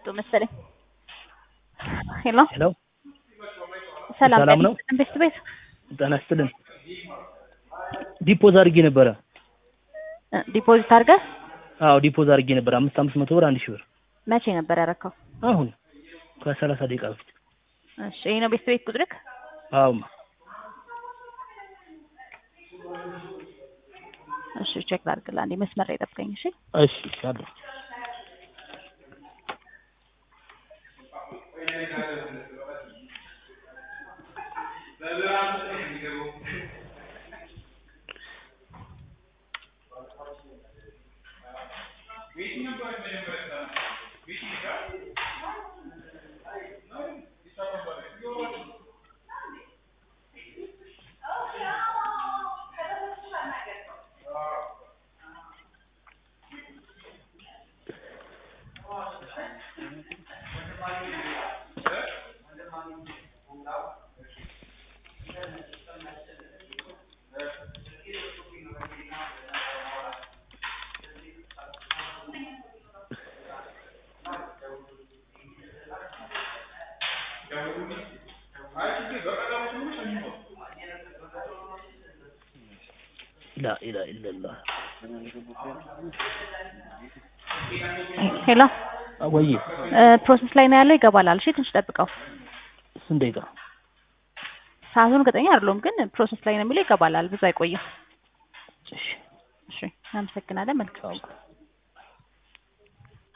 ተቋርጦ መሰለኝ። ሄሎ ሄሎ ሰላም ሰላም ነው? ቤት ቤት ጤና ይስጥልን። ዲፖዝ አድርጌ ነበረ። እ ዲፖዚት አድርገህ አዎ ዲፖዝ አድርጌ ነበረ አምስት አምስት መቶ ብር አንድ ሺህ ብር መቼ ነበር ያረከው? አሁን ከሰላሳ ደቂቃ በፊት። እሺ ይሄ ነው ቤት ቤት ቁጥርክ? አዎ እሺ ቼክ ላድርግልህ አንዴ መስመር ላይ ጠብቀኝ እሺ። እሺ አለሁ። ላ ኢላሀ ኢለላህ ሄሎ ወይ እ ፕሮሰስ ላይ ነው ያለው ይገባላል። እሺ ትንሽ ጠብቀው። ስንት ደቂቃ? ሰዓቱን እርግጠኛ አይደለሁም ግን ፕሮሰስ ላይ ነው የሚለው ይገባላል። ብዙ አይቆይም። እሺ እሺ እናመሰግናለን። መልካም ቻው።